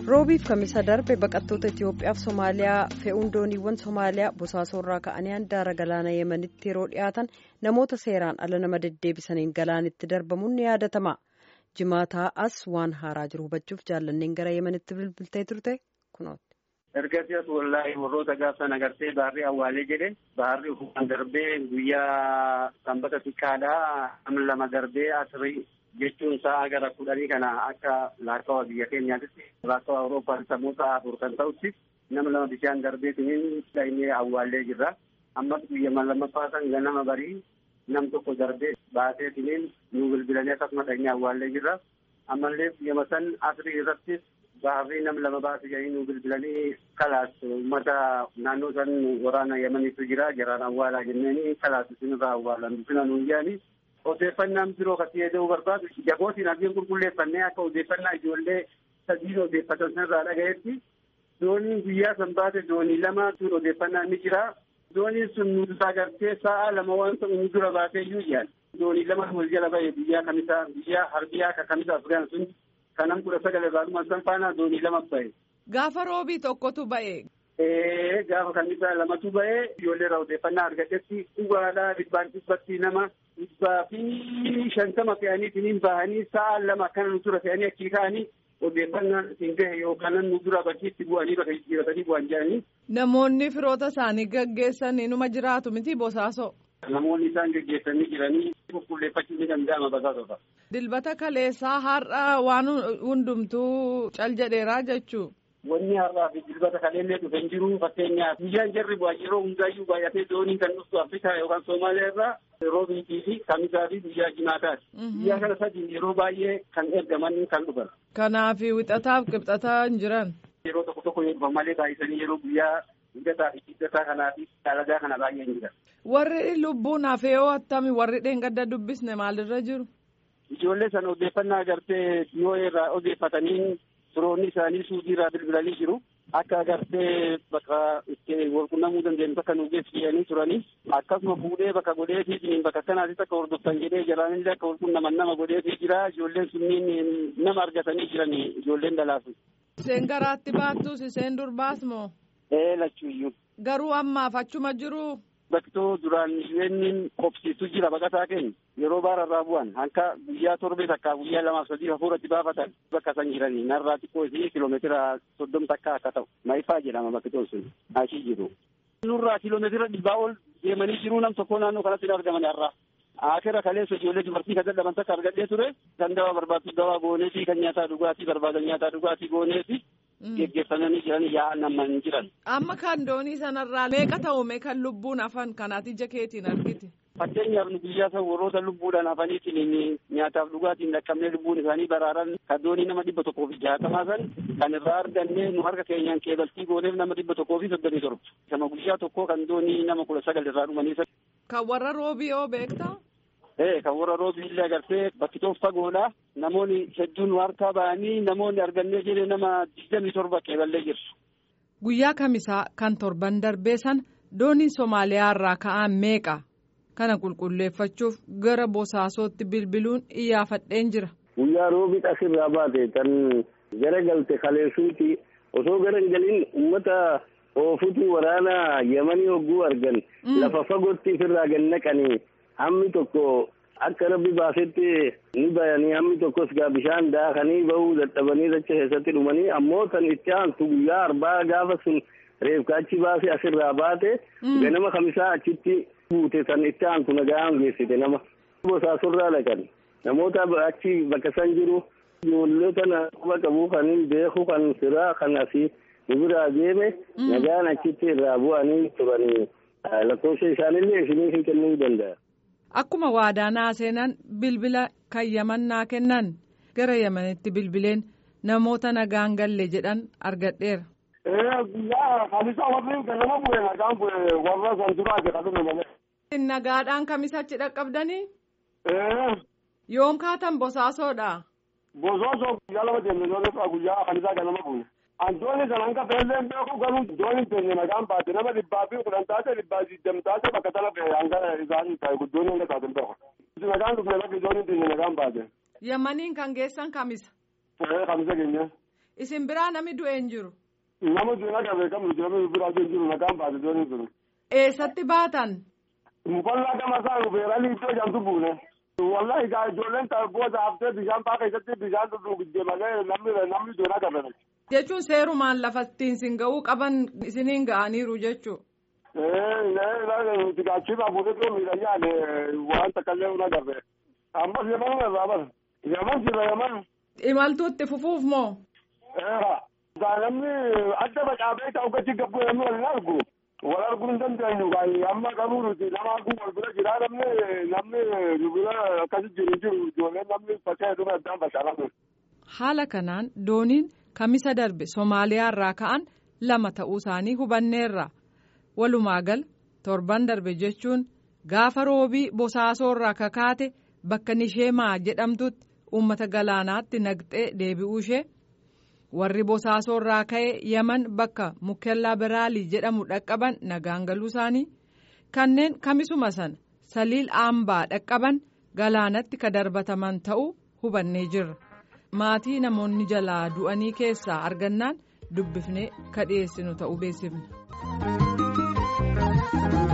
roobiif kamisa darbe baqattoota itiyoophiyaaf somaaliyaa fe'uun dooniiwwan somaaliyaa bosaasorraa ka'anii handaara galaana yemanitti yeroo dhiyaatan namoota seeraan ala nama deddeebisaniin galaanitti darbamuun ni yaadatama jimaataa as waan haaraa jiru hubachuuf jaallanneen gara yemanitti bilbiltee turte kunooti. ergasii as wallaahi warroota gaafsan agartee baarrii awwaalee jedhe baarrii ufufan darbee guyyaa sanbata xiqqaadhaa namni lama darbee asrii jechuun sa'a gara kudhanii kana akka laakkawa biyya keenyaatti laakkawa awurooppaan sammuu afur kan ta'utti nama lama bishaan darbeetiniin dhahinee awwaallee jirra ammas guyya lammaffaa san ganama barii nam tokko darbee baateetiniin nu bilbilanii akkasuma dhahinee awwaallee jirra ammallee guyya san asrii irrattis baarrii nam lama baase jedhanii nu bilbilanii kalaas uummata naannoo san waraana yamaniitu jira jaraan awwaalaa jenneeni kalaas isinirraa awwaalan bifina nuun jedhanii odeeffannaan biroo kan fayyadamuu barbaadu jabootiin abdiin qulqulleeffannee akka odeeffannaa ijoollee sadiin odeeffatan sanarraa dhagayetti dooniin guyyaa san baate doonii lama sun odeeffannaan ni jira dooniin sun nuti agartee sa'a lama waan ta'u nu dura baatee iyyuu jaan doonii lama wal jala ba'e biyyaa kamisaa biyyaa harbiyaa ka kamisaa afgaan sun kanam kudha sagal irraa dhuma san faana doonii lama ba'e. Gaafa roobii tokkotu ba'e. Ee gaafa kamisaa lamatu ba'e ijoollee irraa odeeffannaa argatetti dhugaadhaa dhibbaan dhibbatti nama dhibbaa fi shantama fe'aniitiin bahanii sa'a lama akkana nu dura fe'anii achii ka'anii odeeffannaan isin gahe yookaan nu dura bakkiitti bu'anii bakka jijjiiratanii bu'an jedhanii. Namoonni firoota isaanii gaggeessan inuma jiraatu miti bosaasoo. Namoonni isaan gaggeessanii jiranii qulqulleeffachuu ni danda'ama basaasota. Dilbata kaleessaa har'a waan hundumtuu cal jedheeraa jechuu. Wanni har'aa fi dilbata kaleellee dhufe hin jiru fakkeenyaaf guyyaan jarri bu'aa yeroo hundaayyuu baay'atee dooniin kan dhuftu Afrikaa yookaan Soomaaliyaa irraa roobiitii fi kamisaa fi guyyaa jimaataati. Guyyaa kana sadiin yeroo baay'ee kan ergaman kan dhufan. Kanaaf wixataaf qibxataa hin jiran. Yeroo tokko tokko yoo dhufan malee baay'isanii yeroo guyyaa hidhataa fi hidhataa kanaa fi dalagaa kana baay'ee hin jiran. Warri lubbuun hafee yoo attami warri dheengadda dubbisne maalirra jiru? Ijoollee sana odeeffannaa agartee dhiyoo irraa odeeffatanii firoonni isaanii suudii irraa bilbilanii jiru. Akka agartee bakka itti walqunnamuu dandeenyu bakka nu geessisanii turanii akkasuma fuudhee bakka godheetii bakka kanaatti akka hordoftan jedhee jalaanillee akka walqunnaman nama godheetii jira. Ijoolleen sunniin nama argatanii jiran ijoolleen dhalaasu. Iseen garaatti baattus iseen durbaas moo? Ee lachuuyyuu. Garuu ammaaf achuma jiru. Baktoo duraan isheen qobsiistu jira baqataa keenya yeroo baararraa bu'an hanka guyyaa torbee takkaa guyyaa lamaaf sadii hafuuratti baafatan bakka san jiranii narraa xiqqoo isii kiloomeetira soddom takka akka ta'u maayifaa jedhama baktoo sun achii jiru. Nurraa kiloomeetira dhibbaa ol deemanii jiru nam tokko naannoo kanatti argaman har'aa. Akira kaleessa ijoollee dubartii kan dadhaban takka argadhee ture kan dawaa barbaaddu dawaa goonee fi kan nyaataa dhugaatii barbaadan nyaataa dhugaatii goonee fi geggeeffamanii jiran yaa'an amma hin jiran. Amma kan doonii sanarraa meeqa ta'ume kan lubbuun hafan kanaati ija keetiin argite. Fakkeenyaaf nu guyyaa san warroota lubbuudhaan hafaniitiin nyaataaf dhugaatiin dhaqqabnee lubbuun isaanii baraaran kan doonii nama dhibba tokkoo fi jaatamaa san kan irraa arganne nu harka keenyaan keebaltii gooneef nama dhibba tokkoo fi soddomii torba. Sama guyyaa tokkoo kan doonii nama kudha sagal irraa dhumanii. Kan warra roobii oo beektaa? Ee kan warra roobii illee agartee bakki tokko fagoodha. Namoonni hedduun harkaa ba'anii namoonni argannee jedhee nama digdamii torba keeballee jirtu. Guyyaa kamisaa kan torban darbee sana dooniin Somaaliyaa irraa ka'an meeqa? Kana qulqulleeffachuuf gara bosaasootti bilbiluun iyyaafadheen jira. Guyyaa roobii asirraa baate kan gara galte kaleessuuti osoo gara hin galin uummata oofutu waraana yamanii hogguu argan lafa fagootti ofirraa gad naqanii hammi tokko akka rabbi baasetti ni bayanii hammi tokkos gaa bishaan daakanii bahuu dadhabanii dacha keessatti dhumanii ammoo tan itti aantu guyyaa arbaa gaafa sun reefka achi baase asirraa baate ganama kamisaa achitti buute tan itti aantu nagaan geessite nama bosaasorraa dhaqan namoota achi bakka san jiru ijoollee tana quba qabu kan hin beeku kan firaa kan asii nu biraa deeme nagaan achitti irraa bu'anii turanii lakkoofsa isaanillee isinii hin kennuu danda'a. Akkuma waadaa seenan bilbila kan yamannaa kennan gara yamanitti bilbileen namoota nagaan galle jedhan argadheera. Guyyaa kamisaa warri ganama bu'e nagaan bu'e warra san duraa jedhame malee. Nagaadhaan kamisachi dhaqqabdanii? Yoom kaatan bosaasoodha? Bosoosoo guyyaa lama deemne yoo guyyaa kamisaa ganama bu'e. Antooni kan hanga fe'ellee hin beeku garuu dooniin teenya nagaan baate nama dhibbaa fi kudhan taate dhibbaa digdam taate bakka tana fe'e hanga isaanii ta'e guddoon hanga taate hin beeku. Nagaan dhufne bakki dooniin teenya nagaan baate. Yamaniin kan geessan kamisa? Kamisa keenya. isin biraa namni du'e hin jiru. Nama du'e naqa beekamu namni biraa du'e hin jiru nagaan baate doonii jiru. Eessatti baatan? Mukollaa gama isaa rubeeranii iddoo jamtu buune. Wallahi gaa ijoolleen booda haftee bishaan faa keessatti bishaan dhugdee malee namni namni du'e naqa beekamu. Jechuun seerumaan lafa ittiin sin ga'uu qaban isiniin ga'aniiru jechuudha. nuti gaachiifaa fuudhee miidhagaan waan takkaallee una garre ammas yaman irraa bara yaman jira yaman. Imaltuutti fufuuf moo? Namni adda facaafee ta'u gachi gabbuu namni wal hin argu wal arguu hin dandeenyu amma qabuu nuti nama arguu wal bira jira namni namni nu bira akkasi jiru jiru ijoolleen namni faca'ee dhume addaan facaafamu. Haala kanaan dooniin kamisa darbe Somaaliyaa irraa ka'an lama ta'uu isaanii hubanneerra. walumaa gal torban darbe jechuun gaafa roobii bosaasoo irraa kakaate bakka nisheemaa jedhamtutti uummata galaanaatti naqxee deebi'uu ishee warri bosaasoo irraa ka'e yaman bakka mukellaa biraalii jedhamu dhaqqaban nagaan galuu isaanii kanneen kamisuma sana saliil aambaa dhaqqaban galaanatti ka darbataman ta'uu hubannee jirra maatii namoonni jalaa du'anii keessaa argannaan dubbifnee ka dhiyeessinu ta'uu beeksifne.